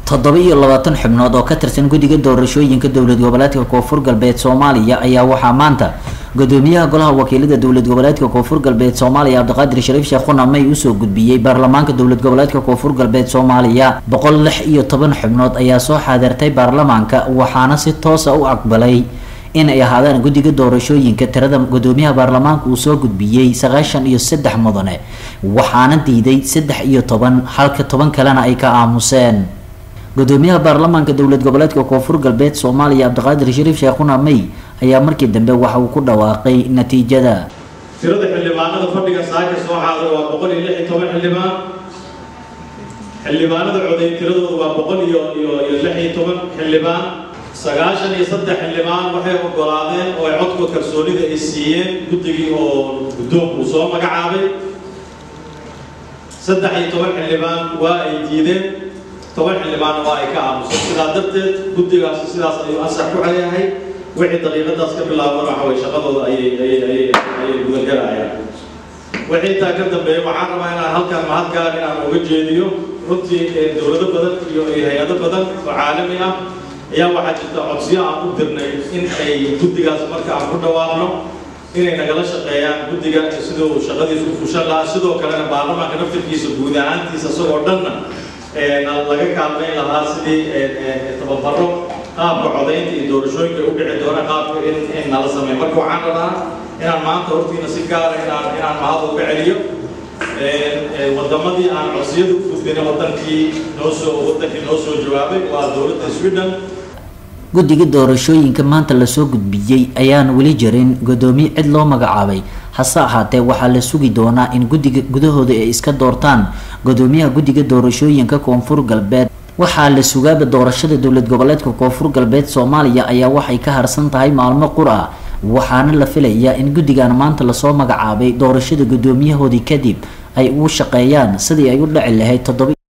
toddoba iyo labaatan xubnood oo ka tirsan guddiga doorashooyinka dowlad goboleedka koonfur galbeed soomaaliya ayaa waxaa maanta gudoomiyaha golaha wakiilada dowlad goboleedka koonfur galbeed soomaaliya cabdiqaadir shariif sheekhuna may usoo gudbiyey baarlamaanka dowlad goboleedka koonfur galbeed soomaaliya boqol lix iyo toban xubnood ayaa soo xaadirtay baarlamaanka waxaana si toosa u aqbalay in ay ahaadaan guddiga doorashooyinka tirada gudoomiyaha baarlamaanka uu soo gudbiyey sagaashan iyo saddex mudane waxaana diiday saddex iyo toban halka toban kalena ay ka aamuseen gudoomiyaha baarlamaanka dowlad goboleedka koonfur galbeed soomaaliya cabdiqaadir shariif sheekhuna may ayaa markii dambe waxa uu ku dhawaaqay natiijada tirada xildhibaanada fadhiga saaka soo xaadir waa boqol iyo lix iyo toban xildhibaan xildhibaanada coday tiradoodu waa boqol iyo iyo iyo lix iyo toban xildhibaan sagaashan iyo saddex xildhibaan waxay ogolaadeen oo ay codka kalsoonida ay siiyeen guddigii oo guddoonku uu soo magacaabay saddex iyo toban xildhibaan waa ay diideen toban xildhibaanna waa ay ka aamuseen sidaa darteed guddigaasi sidaas ayuu ansax ku leeyahay wixii daqiiqadaas ka bilaaban waxa way shaqadooda ayay ayay ayay ayay gudagelayaan wixii intaa ka dambeeya waxaan rabaa inaan halkan mahad gaar inaan uga jeediyo runtii dowlado badan iyo iyo hay-ado badan oo caalami ah ayaa waxaa jirta codsiyo aan u dirnay in ay guddigaas marka aan ku dhawaaqno inay nagala shaqeeyaan guddiga siduu shaqadiisu u fushan lahaa sidoo kalena baarlamaanka naftirkiisa guud ahaantiisa isagoo dhanna laga kaalmayn lahaa sidii tababaro qaabka codaynta iyo doorashooyinka u dhici doona qaabka in in nala sameeyo marka waxaan rabaa inaan maanta hortiina si gaara inaan inaan mahad uga celiyo wadamadii aan codsiyada u gudbina wadankii noo soo wadankii noo soo jawaabay waa dowladda sweden guddiga doorashooyinka maanta lasoo gudbiyey ayaan weli jirin gudoomiye cid loo magacaabay hase ahaatee waxaa la sugi doonaa in guddiga gudahooda ay iska doortaan gudoomiyaha guddiga doorashooyinka koonfur galbeed waxaa la sugaaba doorashada dowlad goboleedka koonfur galbeed soomaaliya ayaa waxay ka harsan tahay maalmo qur ah waxaana la filayaa in guddigan maanta lasoo magacaabay doorashada guddoomiyahoodii kadib ay ugu shaqeeyaan sidii ay u dhaci lahayd toddoba